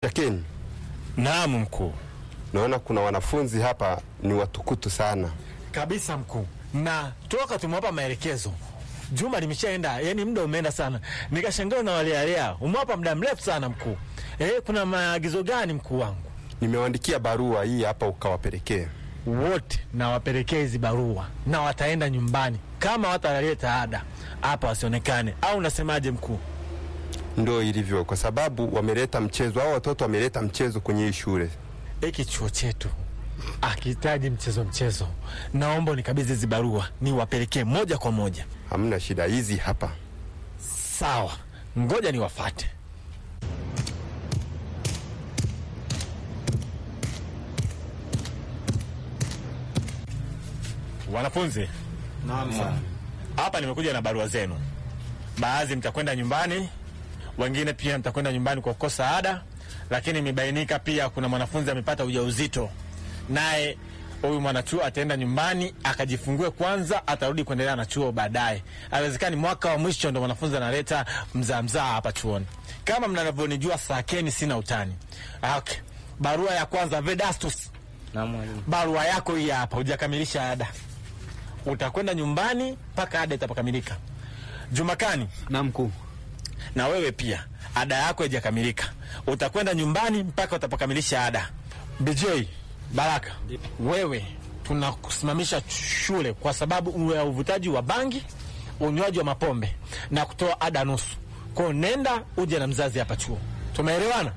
Lakini Naam mkuu. naona kuna wanafunzi hapa ni watukutu sana. Kabisa mkuu, na toka tumewapa maelekezo juma limeshaenda, yani muda umeenda sana, nikashangaa na walealea. Umewapa muda mrefu sana mkuu. Eh, kuna maagizo gani mkuu wangu? Nimewaandikia barua hii hapa ukawapelekee. Wote nawapelekea hizi barua na wataenda nyumbani kama wataleta ada hapa wasionekane, au unasemaje mkuu? Ndo ilivyo, kwa sababu wameleta mchezo au watoto wameleta mchezo kwenye hii shule. Hiki chuo chetu akihitaji mchezo mchezo, naomba unikabidhi hizi barua niwapelekee moja kwa moja. Hamna shida, hizi hapa. Sawa, ngoja niwafate. Wanafunzi, hapa nimekuja na barua zenu. Baadhi mtakwenda nyumbani, wengine pia mtakwenda nyumbani kwa kukosa ada, lakini imebainika pia kuna mwanafunzi amepata ujauzito, naye huyu mwanachuo ataenda nyumbani akajifungue kwanza, atarudi kuendelea na chuo baadaye. Haiwezekani mwaka wa mwisho ndo mwanafunzi analeta mzaa mzaa hapa chuoni. Kama mnavyonijua, sakeni, sina utani. Okay. Barua ya kwanza, Vedastus, Na mwalimu. barua yako hii hapa, hujakamilisha ada, utakwenda nyumbani mpaka ada itapokamilika. Jumakani, Na mkuu. na wewe pia ada yako haijakamilika, utakwenda nyumbani mpaka utapokamilisha ada. BJ Baraka, wewe tunakusimamisha shule kwa sababu ya uvutaji wa bangi, unywaji wa mapombe na kutoa ada nusu. Kwa hiyo nenda uje na mzazi hapa chuo, tumeelewana?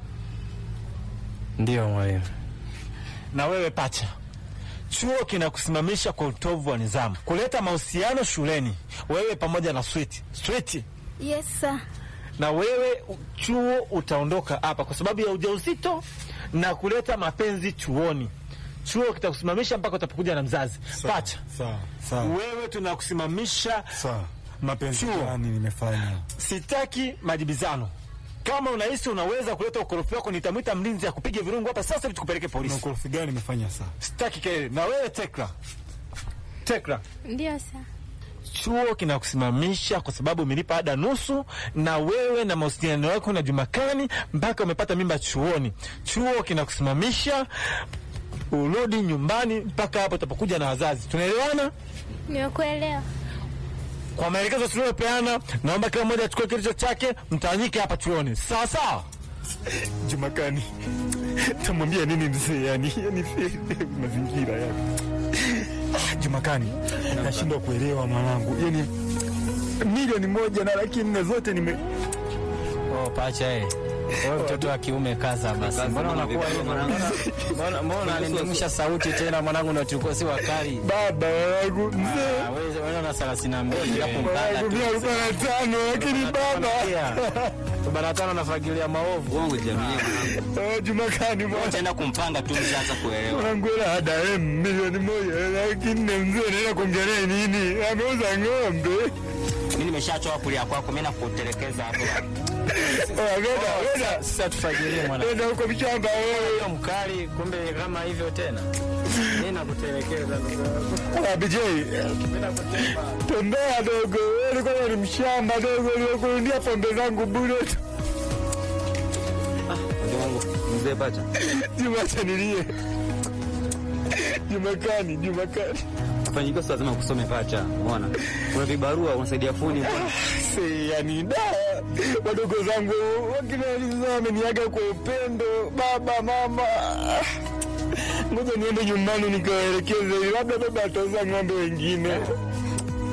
Ndio mwalimu. Na wewe pacha, chuo kinakusimamisha kwa utovu wa nidhamu, kuleta mahusiano shuleni, wewe pamoja na switi switi Yes sir. na wewe u- chuo utaondoka hapa kwa sababu ya ujauzito na kuleta mapenzi chuoni. Chuo kitakusimamisha mpaka utapokuja na mzazi. Pacha, Sawa, sawa, wewe tunakusimamisha. sawa. Mapenzi Chuo. gani nimefanya? Sitaki majibizano. Kama unahisi unaweza kuleta ukorofi wako, nitamwita mlinzi akupige virungu hapa sasa hivi tukupeleke Na polisi. ukorofi gani nimefanya saa? Sitaki kelele. Na wewe Tekla, Tekla, Ndio sir. chuo kinakusimamisha kwa sababu umelipa ada nusu, na wewe na mahusiano yako na Jumakani mpaka umepata mimba chuoni. Chuo kinakusimamisha urudi nyumbani mpaka hapo utapokuja na wazazi. Tunaelewana? Nimekuelewa. Kwa maelekezo tuliyopeana, naomba kila mmoja achukue kilicho chake, mtawanyike hapa chuoni, sawa sawa. Jumakani, tamwambia nini mzee? Yani, yani mazingira yani. Jumakani, nashindwa kuelewa mwanangu, yani milioni moja na laki nne zote nime Oh, pacha eh. Wewe mtoto wa kiume kaza basi. Mbona unakuwa hivyo mwanangu? Mbona mbona unanimisha sauti tena mwanangu ndio tulikuwa si wakali. baba wangu mzee Ah, wewe wewe una 32 hapo mpaka wangu tu. mia arobaini na tano lakini baba Bana tano nafagilia maovu. Uongo jamii mwanangu. Oh, Jumakani mwana- Utaenda kumpanga tu mshaanza kuelewa. mwanangu ela ada em milioni moja laki nne mzee naenda kuongelea nini? Ameuza ng'ombe. Mimi nimeshachoka kulia kwako, mimi nakutelekeza hapo. Oh, Nenda nenda Sasa tufagilie mwanangu. nenda huko mshamba wewe. Sio mkali kumbe kama hivyo tena. Mimi nakutelekeza ndugu yangu. Ah, BJ, tembea dogo, wewe ulikuwa ni mshamba dogo, uliokurudia pombe zangu bure tu. Ndio wangu mzee pacha. Jumacha nilie. Jumakani, Jumakani. Fanyika sasa lazima kusome pacha. Umeona? Kuna vibarua unasaidia fundi mbona? Si, yani da wadogo zangu wakina wameniaga kwa upendo, baba mama. Ngoja niende nyumbani nikawaelekeze, labda baba atauza ng'ombe wengine.